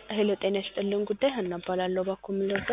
ሄሎ ጤና ይስጥልን ጉዳይ ሀና እባላለሁ። እባክዎ ምን ልርዳ?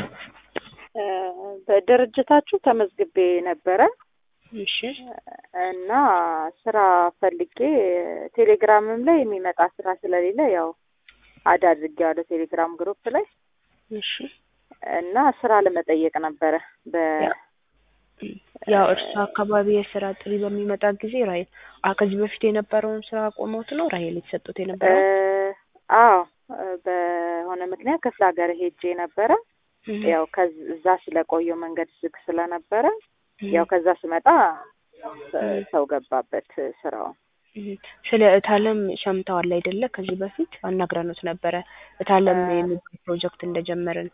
በድርጅታችሁ ተመዝግቤ ነበረ እሺ እና ስራ ፈልጌ ቴሌግራምም ላይ የሚመጣ ስራ ስለሌለ ያው አድ አድርጌዋለሁ ቴሌግራም ግሩፕ ላይ እሺ እና ስራ ለመጠየቅ ነበረ በ ያው እርሱ አካባቢ የስራ ጥሪ በሚመጣ ጊዜ ራሄል አ ከዚህ በፊት የነበረውን ስራ አቆመውት ነው ራሄል የተሰጡት የነበረው? አዎ በሆነ ምክንያት ክፍለ ሀገር ሄጄ ነበረ። ያው ከዛ ስለቆየው መንገድ ዝግ ስለነበረ ያው ከዛ ስመጣ ሰው ገባበት ስራውን። ስለ እታለም ሰምተዋል አይደለ? ከዚህ በፊት አናግረኖት ነበረ እታለም የሚባል ፕሮጀክት እንደጀመርን።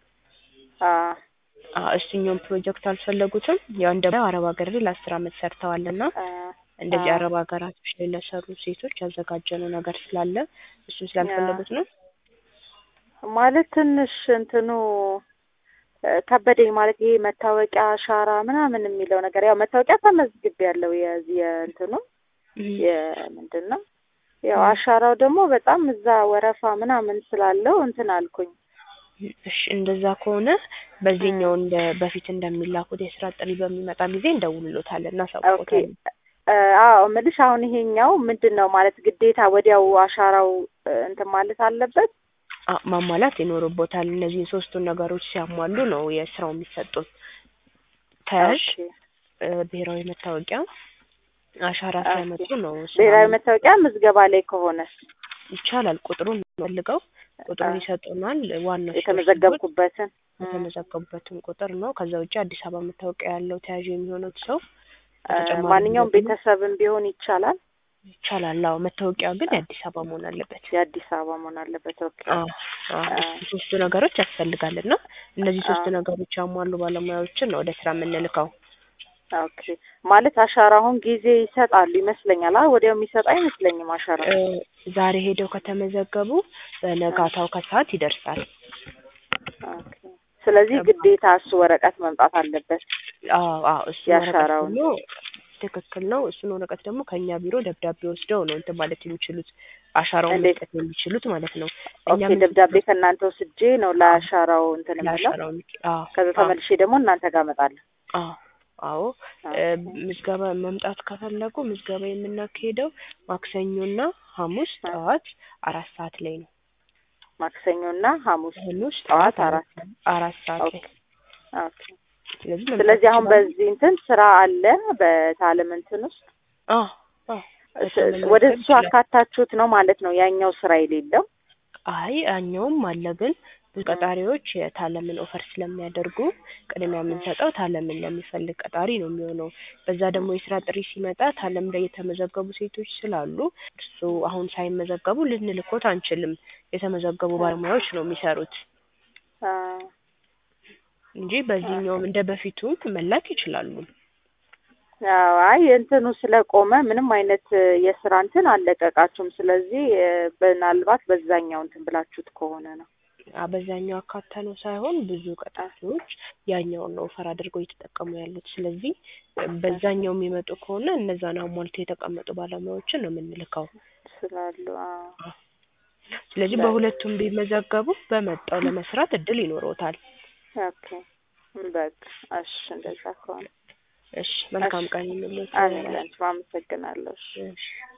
እሱኛውን ፕሮጀክት አልፈለጉትም። ያው እንደ አረብ ሀገር ላይ ለአስር አመት ሰርተዋል እና እንደዚህ አረብ ሀገራቶች ላይ ለሰሩ ሴቶች ያዘጋጀነው ነገር ስላለ እሱን ስላልፈለጉት ነው ማለት ትንሽ እንትኑ ከበደኝ ማለት ይሄ መታወቂያ አሻራ ምናምን የሚለው ነገር ያው መታወቂያ ተመዝግቤ ያለው የዚህ የእንትኑ የምንድን ነው ያው አሻራው ደግሞ በጣም እዛ ወረፋ ምናምን ስላለው እንትን አልኩኝ። እሺ እንደዛ ከሆነ በዚህኛው እንደ በፊት እንደሚላኩት የስራ ጥሪ በሚመጣ ጊዜ እንደውልሎታለን እናሳውቆታለን። አዎ እምልሽ አሁን ይሄኛው ምንድን ነው ማለት ግዴታ ወዲያው አሻራው እንትን ማለት አለበት ማሟላት ይኖርቦታል። እነዚህን ሶስቱን ነገሮች ሲያሟሉ ነው የስራው የሚሰጡት። ተያዥ፣ ብሔራዊ መታወቂያ፣ አሻራ ሲያመጡ ነው። ብሔራዊ መታወቂያ ምዝገባ ላይ ከሆነ ይቻላል። ቁጥሩን ፈልገው ቁጥሩን ይሰጡናል። ዋናው የተመዘገብኩበትን የተመዘገቡበትን ቁጥር ነው። ከዛ ውጭ አዲስ አበባ መታወቂያ ያለው ተያዥ የሚሆኑት ሰው ማንኛውም ቤተሰብም ቢሆን ይቻላል። ይቻላል። አዎ መታወቂያ ግን የአዲስ አበባ መሆን አለበት። የአዲስ አበባ መሆን አለበት። ኦኬ። ሶስቱ ነገሮች ያስፈልጋል እና እነዚህ ሶስቱ ነገሮች ያሟሉ ባለሙያዎችን ነው ወደ ስራ የምንልከው። ኦኬ። ማለት አሻራ አሁን ጊዜ ይሰጣሉ ይመስለኛል። አ ወዲያው የሚሰጥ አይመስለኝም አሻራ። ዛሬ ሄደው ከተመዘገቡ በነጋታው ከሰዓት ይደርሳል። ኦኬ። ስለዚህ ግዴታ እሱ ወረቀት መምጣት አለበት። አዎ አዎ እሱ ያሻራው ነው ትክክል ነው። እሱን ወረቀት ደግሞ ከእኛ ቢሮ ደብዳቤ ወስደው ነው እንትን ማለት የሚችሉት አሻራውን መስጠት የሚችሉት ማለት ነው። ኦኬ ደብዳቤ ከእናንተ ወስጄ ነው ለአሻራው እንትን የምለው። ከዛ ተመልሼ ደግሞ እናንተ ጋር እመጣለሁ። አዎ አዎ ምዝገባ መምጣት ከፈለጉ ምዝገባ የምናካሄደው ማክሰኞና ሐሙስ ጠዋት አራት ሰዓት ላይ ነው። ማክሰኞና ሐሙስ ሐሙስ ጠዋት አራት አራት ሰዓት ላይ ኦኬ ስለዚህ አሁን በዚህ እንትን ስራ አለ በታለም እንትን ውስጥ ወደ እሱ አካታችሁት ነው ማለት ነው ያኛው ስራ የሌለው አይ ያኛውም አለ ግን ብዙ ቀጣሪዎች የታለምን ኦፈር ስለሚያደርጉ ቅድሚያ የምንሰጠው ታለምን ለሚፈልግ ቀጣሪ ነው የሚሆነው። በዛ ደግሞ የስራ ጥሪ ሲመጣ ታለም ላይ የተመዘገቡ ሴቶች ስላሉ እሱ አሁን ሳይመዘገቡ ልንልኮት አንችልም። የተመዘገቡ ባለሙያዎች ነው የሚሰሩት እንጂ በዚህኛውም እንደ በፊቱ መላክ ይችላሉ። አዎ አይ እንትኑ ስለቆመ ምንም አይነት የስራ እንትን አልለቀቃችሁም። ስለዚህ ምናልባት በዛኛው እንትን ብላችሁት ከሆነ ነው። በዛኛው አካታ ነው ሳይሆን ብዙ ቀጣሪዎች ያኛውን ነው ኦፈር አድርገው እየተጠቀሙ ያሉት። ስለዚህ በዛኛው የሚመጡ ከሆነ እነዛን አሟልተው የተቀመጡ ባለሙያዎችን ነው የምንልከው ስላሉ። ስለዚህ በሁለቱም ቢመዘገቡ በመጣው ለመስራት እድል ይኖረውታል። ኦኬ በቃ እሺ፣ እንደዛ ከሆነ እሺ፣ መልካም ቀን ይሁንልዎት። አሜን። አመሰግናለሁ። እሺ